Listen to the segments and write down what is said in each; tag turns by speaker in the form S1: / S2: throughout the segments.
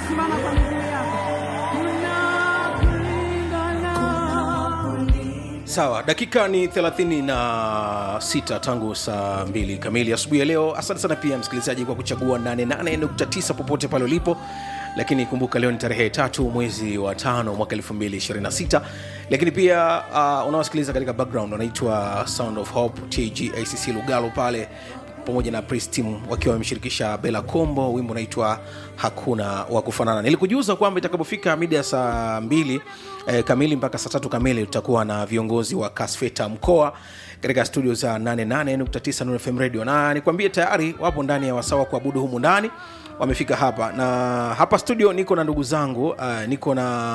S1: simama kwa miguu yako. Tunakulingana.
S2: sawa dakika ni 36 tangu saa 2 kamili asubuhi ya leo asante sana pia msikilizaji kwa kuchagua 88.9 popote pale ulipo lakini kumbuka leo ni tarehe tatu mwezi wa tano mwaka 226 lakini pia uh, unaosikiliza katika background wanaitwa sound of hope tgacc lugalo pale pamoja na Praise team wakiwa wameshirikisha bela combo wimbo unaitwa hakuna wa kufanana nilikujuza kwamba itakapofika mida ya saa mbili eh, kamili mpaka saa tatu kamili tutakuwa na viongozi wa kasfeta mkoa katika studio za 88.9 Nuru FM radio na nikwambie tayari wapo ndani ya wasawa kuabudu humu ndani wamefika hapa na hapa studio niko na ndugu zangu uh, niko na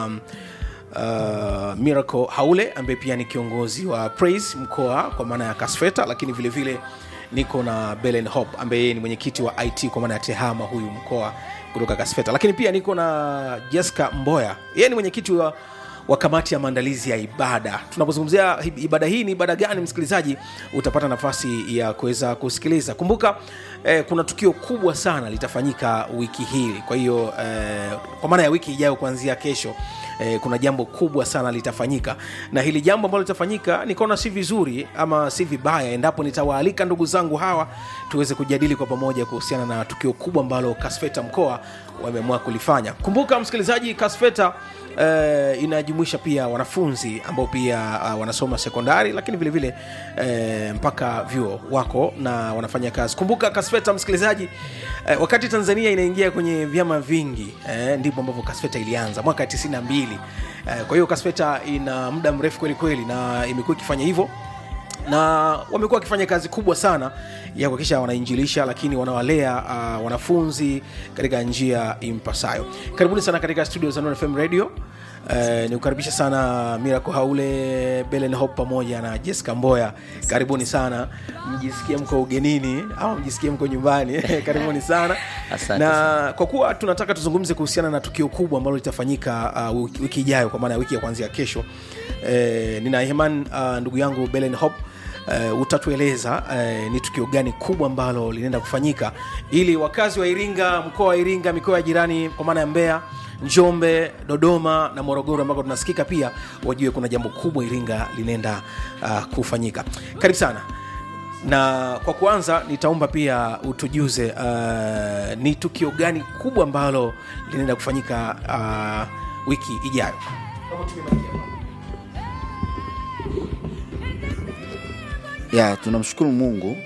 S2: uh, miracle haule ambaye pia ni kiongozi wa praise mkoa kwa maana ya kasfeta lakini vile vile niko na belen hope ambaye yeye ni mwenyekiti wa it kwa maana ya tehama huyu mkoa kutoka kasfeta lakini pia niko na jessica mboya yeye ni mwenyekiti wa wa kamati ya maandalizi ya ibada tunapozungumzia hi- ibada hii ni ibada gani msikilizaji utapata nafasi ya kuweza kusikiliza kumbuka eh, kuna tukio kubwa sana litafanyika wiki hii kwa hiyo eh, kwa maana ya wiki ijayo kuanzia kesho eh, kuna jambo kubwa sana litafanyika na hili jambo ambalo litafanyika nikaona si vizuri ama si vibaya endapo nitawaalika ndugu zangu hawa tuweze kujadili kwa pamoja kuhusiana na tukio kubwa ambalo kasfeta mkoa wameamua kulifanya kumbuka msikilizaji kasfeta uh, inajumuisha pia wanafunzi ambao pia uh, wanasoma sekondari lakini vile vile uh, mpaka vyuo wako na wanafanya kazi kumbuka kasfeta msikilizaji uh, wakati tanzania inaingia kwenye vyama vingi uh, ndipo ambavyo kasfeta ilianza mwaka 92 uh, kwa hiyo kasfeta ina muda mrefu kweli kweli na imekuwa ikifanya hivyo na wamekuwa wakifanya kazi kubwa sana ya kuhakikisha wanainjilisha lakini wanawalea uh, wanafunzi katika njia impasayo karibuni sana katika studio za Nuru fm radio Uh, nikukaribisha sana mirako haule belen hop pamoja na jessica mboya karibuni sana mjisikie mko ugenini au mjisikie mko nyumbani karibuni sana
S3: Asante
S2: na kwa kuwa tunataka tuzungumze kuhusiana na tukio kubwa ambalo litafanyika uh, wiki- wiki ijayo kwa maana ya wiki ya kuanzia kesho eh, nina iman uh, ndugu yangu belen hop Uh, utatueleza uh, ni tukio gani kubwa ambalo linaenda kufanyika ili wakazi wa iringa mkoa wa iringa mikoa ya jirani kwa maana ya mbeya njombe dodoma na morogoro ambako tunasikika pia wajue kuna jambo kubwa iringa linaenda uh, kufanyika karibu sana na kwa kuanza nitaomba pia utujuze uh, ni tukio gani kubwa ambalo linaenda kufanyika uh, wiki ijayo
S3: ya tunamshukuru mungu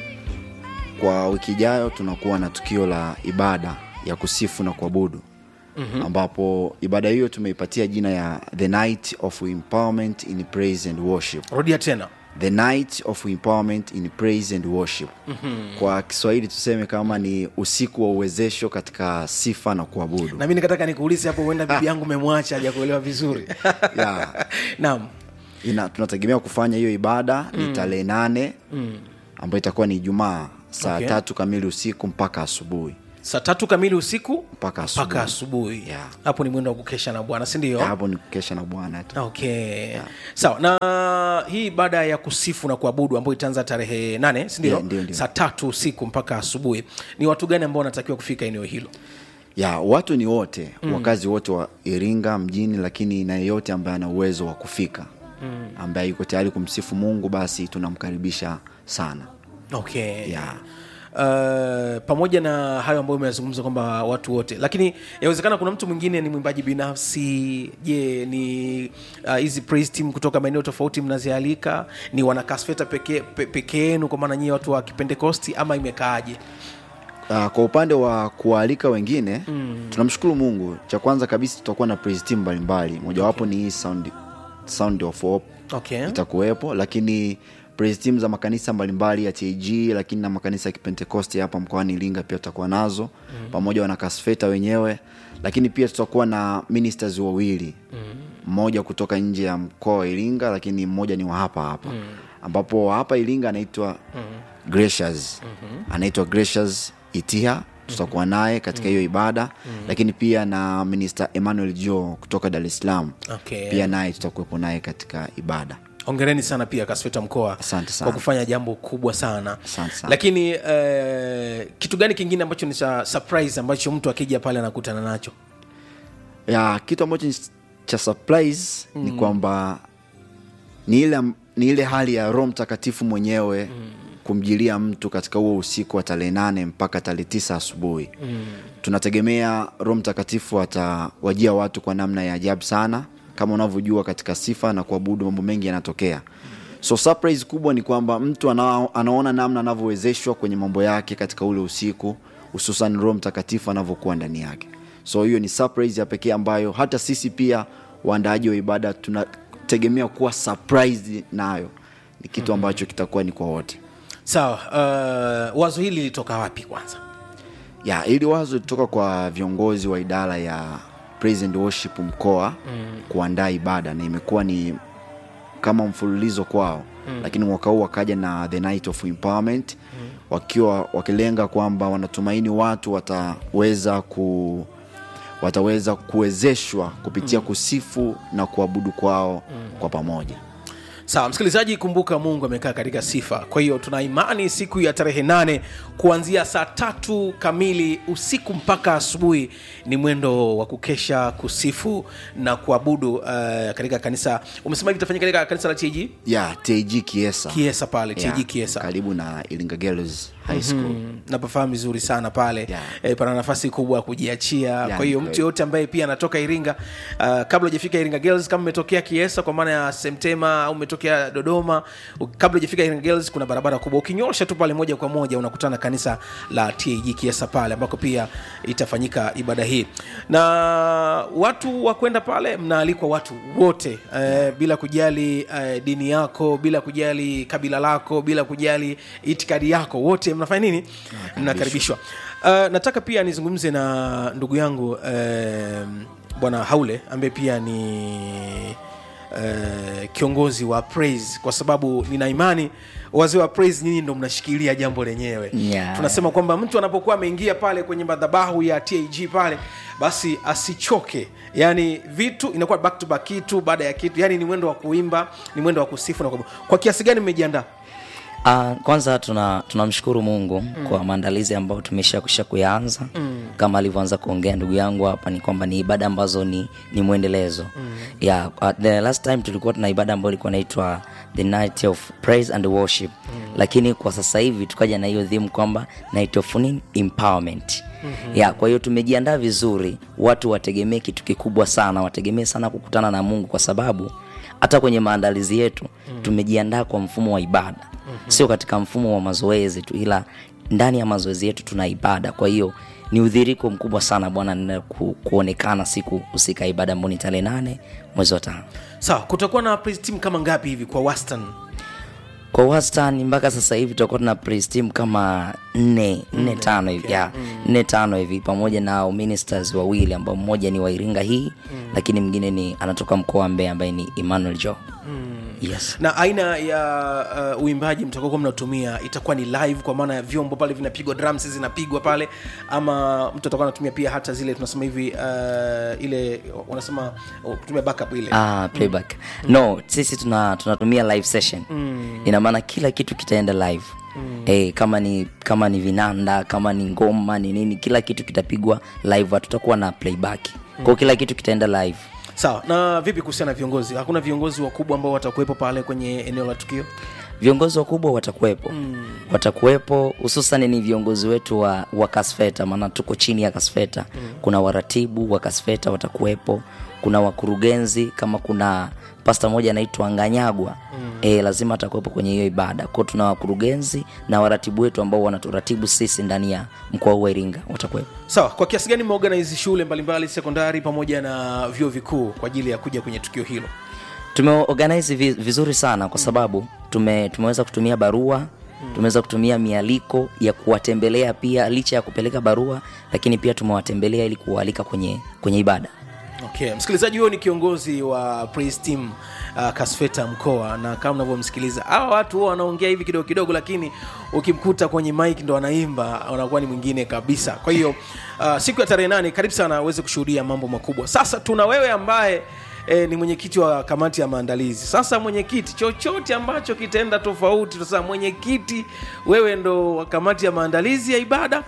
S3: kwa wiki ijayo tunakuwa na tukio la ibada ya kusifu na kuabudu mm-hmm. ambapo ibada hiyo tumeipatia jina ya the night of empowerment in praise and worship
S2: rudia tena
S3: the night of empowerment in praise and worship mm-hmm. kwa kiswahili tuseme kama ni usiku wa uwezesho katika sifa na kuabudu
S2: na mi nikataka nikuulize hapo huenda bibi yangu memwacha haja kuelewa vizuri
S3: Ya.
S2: naam
S3: Ina, tunategemea kufanya hiyo ibada mm. ni tarehe nane mm. ambayo itakuwa ni ijumaa saa
S2: Okay.
S3: okay. tatu kamili usiku mpaka asubuhi
S2: saa tatu kamili usiku
S3: mpaka asubuhi
S2: mpaka asubuhi
S3: Yeah.
S2: hapo ni mwendo wa kukesha na bwana sindio
S3: Ya, hapo ni kukesha na bwana tu
S2: okay sawa na hii baada ya kusifu na kuabudu ambayo itaanza tarehe nane sindio
S3: Yeah, ndio, ndio.
S2: saa tatu usiku mpaka asubuhi ni watu gani ambao wanatakiwa kufika eneo hilo
S3: ya watu ni wote mm. wakazi wote wa iringa mjini lakini na yeyote ambaye ana uwezo wa kufika mm. ambaye yuko tayari kumsifu mungu basi tunamkaribisha sana
S2: okay
S3: Yeah.
S2: Uh, pamoja na hayo ambayo umeyazungumza kwamba watu wote lakini yawezekana kuna mtu mwingine ni mwimbaji binafsi je ni uh, hizi praise team kutoka maeneo tofauti mnazialika ni wanakasfeta peke pe- peke yenu kwa maana nyie watu wa kipentekosti ama imekaaje
S3: Uh, kwa upande wa kuwaalika wengine mm. tunamshukuru mungu cha kwanza kabisa tutakuwa na praise team mbalimbali mojawapo okay. ni hii sound, sound of hope
S2: okay.
S3: itakuwepo lakini praise team za makanisa mbalimbali ya tag lakini na makanisa ya kipentekosti hapa mkoani iringa pia tutakuwa nazo mm. pamoja na kasfeta wenyewe lakini pia tutakuwa na ministers wawili mm. mmoja kutoka nje ya mkoa wa iringa lakini mmoja ni wa hapa hapa mm. ambapo wa hapa iringa anaitwa mm. gracious mm-hmm. anaitwa gracious itiha tutakuwa naye katika hiyo ibada mm-hmm. lakini pia na minister emmanuel jo kutoka dar es salaam
S2: Okay.
S3: pia naye tutakuwepo naye katika ibada
S2: ongereni sana pia kasfeta mkoa
S3: Asante sana.
S2: kwa kufanya jambo kubwa sana
S3: Asante sana.
S2: lakini uh, kitu gani kingine ambacho ni cha surprise ambacho mtu akija pale anakutana nacho
S3: ya kitu ambacho ni cha surprise ni kwamba ni ile, ni ile hali ya roho mtakatifu mwenyewe kumjilia mtu katika huo usiku wa tarehe nane mpaka tarehe tisa asubuhi tunategemea roho mtakatifu atawajia watu kwa namna ya ajabu sana kama unavyojua katika sifa na kuabudu mambo mengi yanatokea so surprise kubwa ni kwamba mtu ana, anaona namna anavyowezeshwa kwenye mambo yake katika ule usiku hususan roho mtakatifu anavyokuwa ndani yake so hiyo ni surprise ya pekee ambayo hata sisi pia waandaaji wa ibada tunategemea kuwa surprise nayo ni kitu ambacho kitakuwa ni kwa wote
S2: sawa uh, wazo hili lilitoka wapi kwanza
S3: ya hili wazo litoka kwa viongozi wa idara ya praise and worship mkoa mm. kuandaa ibada na imekuwa ni kama mfululizo kwao mm. lakini mwaka huu wakaja na the night of empowerment mm. wakiwa wakilenga kwamba wanatumaini watu wataweza ku wataweza kuwezeshwa kupitia mm. kusifu na kuabudu kwao mm. kwa pamoja
S2: sawa msikilizaji kumbuka mungu amekaa katika sifa kwa hiyo tuna imani siku ya tarehe nane kuanzia saa tatu kamili usiku mpaka asubuhi ni mwendo wa kukesha kusifu na kuabudu uh, katika kanisa umesema hivi itafanyika katika kanisa la tg
S3: ya tg kiesa
S2: kiesa pale
S3: Ya,
S2: tg kiesa
S3: karibu na iringa girls high school
S2: Mm, napafahamu vizuri sana pale
S3: Yeah.
S2: e, pana nafasi kubwa ya kujiachia
S3: Yeah,
S2: kwa hiyo
S3: ni
S2: mtu
S3: kweli.
S2: yoyote ambaye pia anatoka iringa uh, kabla ujafika iringa girls kama umetokea kiesa kwa maana ya semtema au umetokea dodoma u- kabla ujafika iringa girls kuna barabara kubwa ukinyosha tu pale moja kwa moja unakutana kanisa la tag kiesa pale ambako pia itafanyika ibada hii na watu wa kwenda pale mnaalikwa watu wote eh, bila kujali eh, dini yako bila kujali kabila lako bila kujali itikadi yako wote mnafanya nini mnakaribishwa uh, nataka pia nizungumze na ndugu yangu uh, bwana haule ambaye pia ni uh, kiongozi wa praise kwa sababu nina imani wazee wa praise nyinyi ndo mnashikilia jambo lenyewe
S1: Yeah.
S2: tunasema kwamba mtu anapokuwa ameingia pale kwenye madhabahu ya tag pale basi asichoke yani vitu inakuwa back to back kitu baada ya kitu yani ni mwendo wa kuimba ni mwendo wa kusifu na kuabudu. kwa kiasi gani mmejiandaa
S1: Uh, kwanza tuna tunamshukuru mungu mm. kwa maandalizi ambayo tumesha kusha kuyaanza mm. kama alivyoanza kuongea ndugu yangu hapa ni kwamba ni ibada ambazo ni, ni mwendelezo mm. yeah, uh, the last time tulikuwa tuna ibada ambayo ilikuwa inaitwa the night of praise and worship mm. lakini kwa sasa hivi tukaja na hiyo theme kwamba night of nini? empowerment mm-hmm. yeah, kwa hiyo tumejiandaa vizuri watu wategemee kitu kikubwa sana wategemee sana kukutana na mungu kwa sababu hata kwenye maandalizi yetu mm. tumejiandaa kwa mfumo wa ibada mm-hmm. sio katika mfumo wa mazoezi tu ila ndani ya mazoezi yetu tuna ibada kwa hiyo ni udhiriko mkubwa sana bwana nina ku, kuonekana siku husika ya ibada ambao ni tarehe nane mwezi wa tano
S2: sawa kutakuwa na praise team kama ngapi hivi kwa wastani
S1: kwa wastani mpaka sasa hivi tutakuwa tuna praise team kama nne nne tano hivi yeah, nne tano hivi pamoja na ministers wawili ambao mmoja ni wa iringa hii lakini mwingine ni anatoka mkoa wa mbeya ambaye ni emmanuel jo yes
S2: na aina ya uh, uimbaji mtakokuwa mnatumia itakuwa ni live kwa maana ya vyombo pale vinapigwa drums zinapigwa pale ama mtu atakuwa anatumia pia hata zile tunasema hivi uh, ile wanasema uh, kutumia backup ile
S1: ah, playback no sisi tuna tunatumia live session mm. ina maana kila kitu kitaenda live mm. hey, kama ni kama ni vinanda kama ni ngoma ni nini kila kitu kitapigwa live hatutakuwa na playback kwao kila kitu kitaenda live
S2: sawa na vipi kuhusiana na viongozi hakuna viongozi wakubwa ambao watakuwepo pale kwenye eneo la tukio
S1: viongozi wakubwa watakuwepo mm. watakuwepo hususan ni viongozi wetu wa, wa kasfeta maana tuko chini ya kasfeta mm. kuna waratibu wa kasfeta watakuwepo kuna wakurugenzi kama kuna pasta moja anaitwa nganyagwa mm. e, lazima atakuwepo kwenye hiyo ibada kwao tuna wakurugenzi na waratibu wetu ambao wanaturatibu sisi ndani ya mkoa huu wa iringa watakuwepo
S2: sawa kwa kiasi gani mmeorganize shule mbalimbali sekondari pamoja na vyuo vikuu kwa ajili ya kuja kwenye tukio hilo
S1: tumeorganize vi- vizuri sana kwa sababu tume, tumeweza kutumia barua tumeweza kutumia mialiko ya kuwatembelea pia licha ya kupeleka barua lakini pia tumewatembelea ili kuwaalika kwenye kwenye ibada
S2: okay msikilizaji huyo ni kiongozi wa praise team uh, kasfeta mkoa na kama unavyomsikiliza hawa watu huwa wanaongea hivi kidogo kidogo lakini ukimkuta kwenye mike ndo anaimba anakuwa ni mwingine kabisa kwa hiyo uh, siku ya tarehe nane karibu sana aweze kushuhudia mambo makubwa sasa tuna wewe ambaye E, ni mwenyekiti wa kamati ya maandalizi sasa mwenyekiti chochote ambacho kitaenda tofauti sasa mwenyekiti wewe ndo wa kamati ya maandalizi ya ibada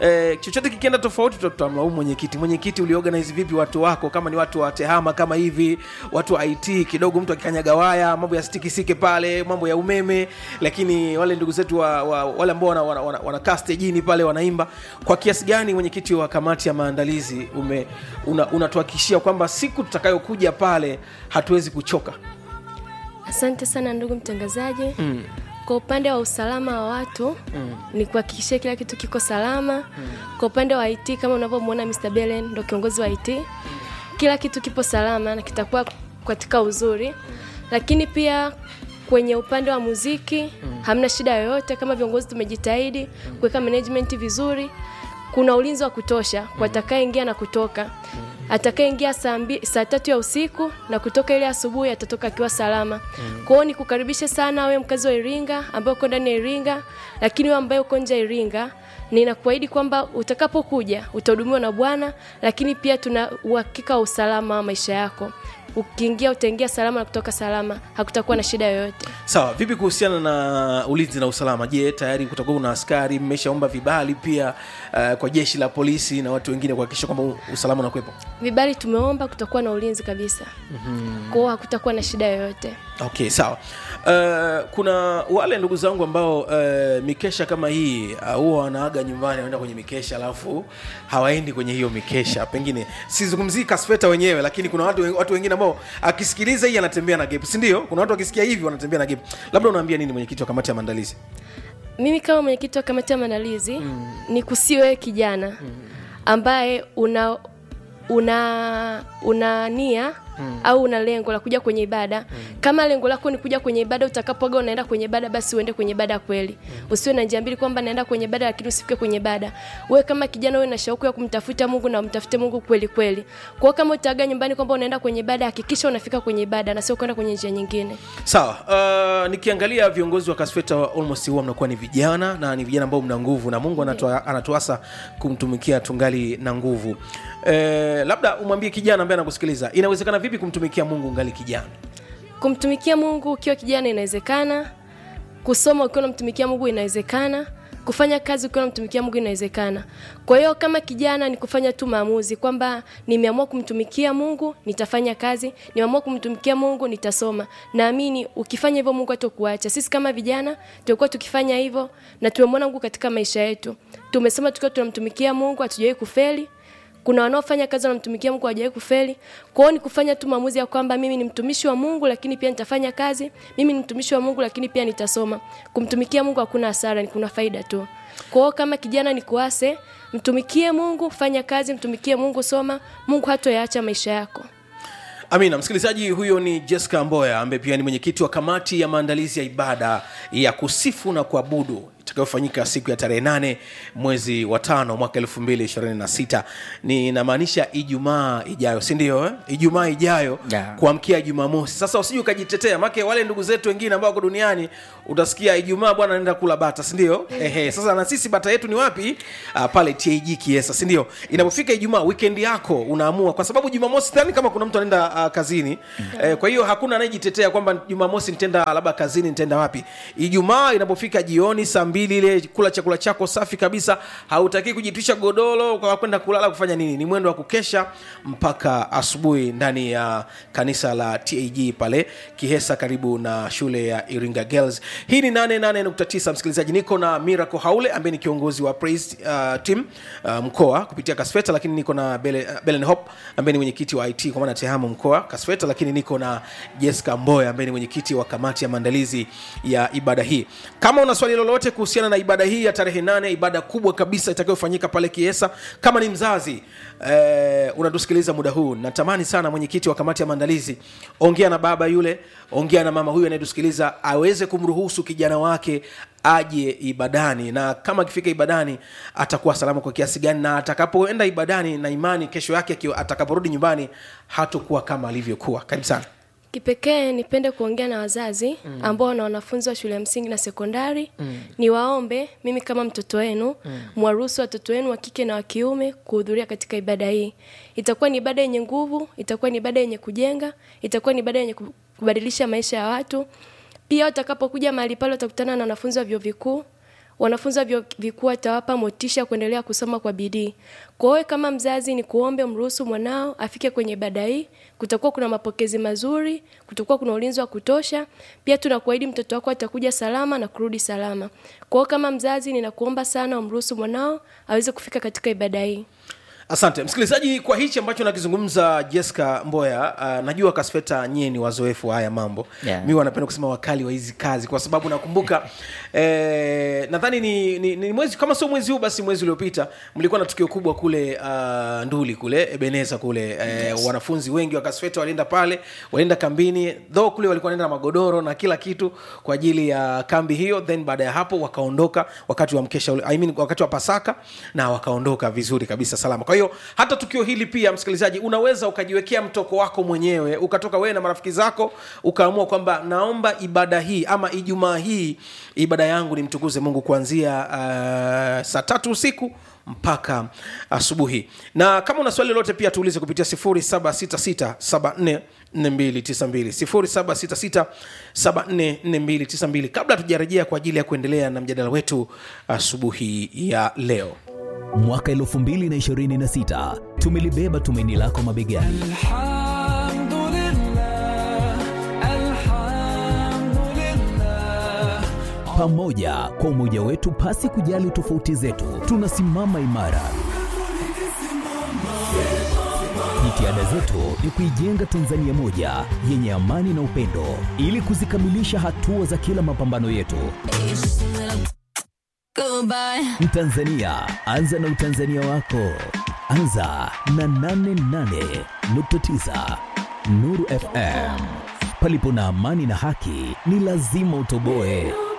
S2: eh, chochote kikienda tofauti tuta- tutamlaumu mwenyekiti mwenyekiti uliorganize vipi watu wako kama ni watu wa tehama kama hivi watu wa it kidogo mtu akikanyaga waya mambo ya stikisike pale mambo ya umeme lakini wale ndugu zetu wa, wa, wale ambao wanakaa wana, wana, wana stejini pale wanaimba kwa kiasi gani mwenyekiti wa kamati ya maandalizi ume una- unatuhakikishia kwamba siku tutakayokuja pale hatuwezi kuchoka
S4: Asante sana ndugu mtangazaji. Mm. Kwa upande wa usalama wa watu mm. ni kuhakikishia kila kitu kiko salama. Mm. Kwa upande wa IT kama unavyomwona Mr. Belen ndo kiongozi wa IT. Mm. Kila kitu kipo salama na kitakuwa katika uzuri. Mm. Lakini pia kwenye upande wa muziki mm. hamna shida yoyote kama viongozi tumejitahidi mm. kuweka management vizuri. Kuna ulinzi wa kutosha kwa atakayeingia na kutoka. Atakayeingia saa mbi- saa tatu ya usiku na kutoka ile asubuhi atatoka akiwa salama. Mm. Kwa hiyo nikukaribishe sana wewe mkazi wa Iringa ambaye uko ndani ya Iringa, lakini wewe ambaye uko nje ya Iringa, ninakuahidi kwamba utakapokuja utahudumiwa na Bwana, lakini pia tuna uhakika wa usalama wa maisha yako. Ukiingia utaingia salama na kutoka salama, hakutakuwa na shida yoyote.
S2: sawa vipi kuhusiana na ulinzi na usalama je tayari kutakuwa kuna askari mmeshaomba vibali pia uh, kwa jeshi la polisi na watu wengine kuhakikisha kwamba u- usalama unakuwepo
S4: Vibali tumeomba, kutakuwa na ulinzi kabisa. Mm-hmm. Kwa hiyo hakutakuwa na shida yoyote.
S2: okay sawa uh, kuna wale ndugu zangu ambao uh, mikesha kama hii uh, huwa wanaaga nyumbani wanaenda kwenye mikesha alafu hawaendi kwenye hiyo mikesha pengine sizungumzii kasfeta wenyewe lakini kuna watu, watu wengine ambao akisikiliza hii anatembea na gap sindio kuna watu wakisikia hivi wanatembea na gap labda unaambia nini mwenyekiti wa kamati ya maandalizi
S4: mimi kama mwenyekiti wa kamati ya maandalizi mm. ni kusiwe kijana mm. ambaye una una una nia mm. au una lengo la kuja kwenye ibada mm. kama lengo lako ni kuja kwenye ibada utakapoaga unaenda kwenye ibada basi uende kwenye ibada kweli mm. usiwe na njia mbili kwamba naenda kwenye ibada lakini usifike kwenye ibada wewe kama kijana wewe na shauku ya kumtafuta Mungu na umtafute Mungu kweli kweli kwa hiyo kama utaaga nyumbani kwamba unaenda kwenye ibada hakikisha unafika kwenye ibada na sio kwenda kwenye njia nyingine
S2: sawa uh, nikiangalia viongozi wa kasfeta almost huwa mnakuwa ni vijana na ni vijana ambao mna nguvu na mungu anatua- anatuasa kumtumikia tungali na nguvu eh, labda umwambie kijana ambaye anakusikiliza inawezekana vipi kumtumikia mungu ngali kijana
S4: kumtumikia mungu ukiwa kijana inawezekana kusoma ukiwa unamtumikia mungu inawezekana kufanya kazi ukiwa unamtumikia mungu inawezekana kwa hiyo kama kijana ni kufanya tu maamuzi kwamba nimeamua kumtumikia mungu nitafanya kazi nimeamua kumtumikia mungu nitasoma naamini ukifanya hivyo mungu hatakuacha sisi kama vijana tulikuwa tukifanya hivyo na tumemwona mungu katika maisha yetu tumesoma tukiwa tunamtumikia mungu hatujawahi kufeli kuna wanaofanya kazi wanamtumikia mungu hawajawahi kufeli kwa hiyo ni kufanya tu maamuzi ya kwamba mimi ni mtumishi wa mungu lakini pia nitafanya kazi mimi ni mtumishi wa mungu lakini pia nitasoma kumtumikia mungu hakuna hasara ni kuna faida tu kwa hiyo kama kijana ni kuase mtumikie mungu fanya kazi mtumikie mungu soma mungu hatoyaacha maisha yako
S2: amina msikilizaji huyo ni jessica mboya ambaye pia ni mwenyekiti wa kamati ya maandalizi ya ibada ya kusifu na kuabudu itakayofanyika siku ya tarehe nane mwezi wa tano mwaka elfu mbili ishirini na sita ninamaanisha ijumaa ijayo sindio eh? ijumaa ijayo
S1: Yeah.
S2: kuamkia jumamosi sasa usiji ukajitetea make wale ndugu zetu wengine ambao wako duniani utasikia ijumaa bwana naenda kula bata sindio ehe sasa na sisi bata yetu ni wapi uh, pale tag kiesa sindio inapofika ijumaa weekend yako unaamua kwa sababu jumamosi thani kama kuna mtu anaenda uh, kazini eh, kwa hiyo hakuna anayejitetea kwamba jumamosi nitaenda labda kazini nitaenda wapi ijumaa inapofika jioni saa mbili ile kula chakula chako safi kabisa hautakii kujitwisha godoro kwa kwenda kulala kufanya nini ni mwendo wa kukesha mpaka asubuhi ndani ya kanisa la tag pale kihesa karibu na shule ya iringa girls hii ni 88.9 msikilizaji niko na miracle haule ambaye ni kiongozi wa praise uh, team uh, mkoa kupitia kasfeta lakini niko na Bele, uh, belen hop ambaye ni mwenyekiti wa it kwa maana tehama mkoa kasfeta lakini niko na jessica mboya ambaye ni mwenyekiti wa kamati ya maandalizi ya ibada hii kama una swali lolote kuhusiana na ibada hii ya tarehe nane ibada kubwa kabisa itakayofanyika pale kiesa kama ni mzazi eh, unatusikiliza muda huu natamani sana mwenyekiti wa kamati ya maandalizi ongea na baba yule ongea na mama huyu anayetusikiliza aweze kumruhusu kijana wake aje ibadani na kama akifika ibadani atakuwa salama kwa kiasi gani na atakapoenda ibadani na imani kesho yake akiwa- atakaporudi nyumbani hatokuwa kama alivyokuwa karibu sana
S4: kipekee nipende kuongea na wazazi mm. ambao na wanafunzi wa shule ya msingi na sekondari mm. niwaombe mimi kama mtoto wenu mm. mwaruhusu watoto wenu wa kike na wa kiume kuhudhuria katika ibada hii itakuwa ni ibada yenye nguvu itakuwa ni ibada yenye kujenga itakuwa ni ibada yenye ku- kubadilisha maisha ya watu pia watakapokuja mahali pale watakutana na wanafunzi wa vyuo vikuu wanafunzi wa vyuo vikuu watawapa motisha kuendelea kusoma kwa bidii. Kwa hiyo kama mzazi, ni kuombe mruhusu mwanao afike kwenye ibada hii. Kutakuwa kuna mapokezi mazuri, kutakuwa kuna ulinzi wa kutosha. Pia tunakuahidi mtoto wako atakuja salama na kurudi salama. Kwa hiyo kama mzazi, ninakuomba sana umruhusu mwanao aweze kufika katika ibada hii.
S2: asante msikilizaji kwa hichi ambacho nakizungumza jessica mboya uh, najua kasfeta nyie ni wazoefu wa haya mambo
S1: Yeah.
S2: mi wanapenda kusema wakali wa hizi kazi kwa sababu nakumbuka eh, nadhani ni, ni, ni mwezi kama sio mwezi huu basi mwezi uliopita mlikuwa na tukio kubwa kule uh, nduli kule ebeneza kule eh, yes. wanafunzi wengi wa kasfeta walienda pale walienda kambini dho kule walikuwa wanaenda na magodoro na kila kitu kwa ajili ya kambi hiyo then baada ya hapo wakaondoka wakati wa mkesha ule, I mean, wakati wa pasaka na wakaondoka vizuri kabisa salama kwa hiyo hata tukio hili pia msikilizaji unaweza ukajiwekea mtoko wako mwenyewe ukatoka wewe na marafiki zako ukaamua kwamba naomba ibada hii ama ijumaa hii ibada yangu nimtukuze mungu kuanzia uh, saa tatu usiku mpaka asubuhi na kama una swali lolote pia tuulize kupitia 766 74292 kabla tujarejea kwa ajili ya kuendelea na mjadala wetu asubuhi ya leo
S5: mwaka 2026 tumelibeba tumaini lako mabegani
S6: الحمد لله الحمد لله
S5: pamoja kwa umoja wetu pasi kujali tofauti zetu tunasimama imara jitihada zetu ni kuijenga tanzania moja yenye amani na upendo ili kuzikamilisha hatua za kila mapambano yetu
S7: Goodbye.
S5: mtanzania anza na utanzania wako anza na 88.9 nuru fm palipo na amani na haki ni lazima utoboe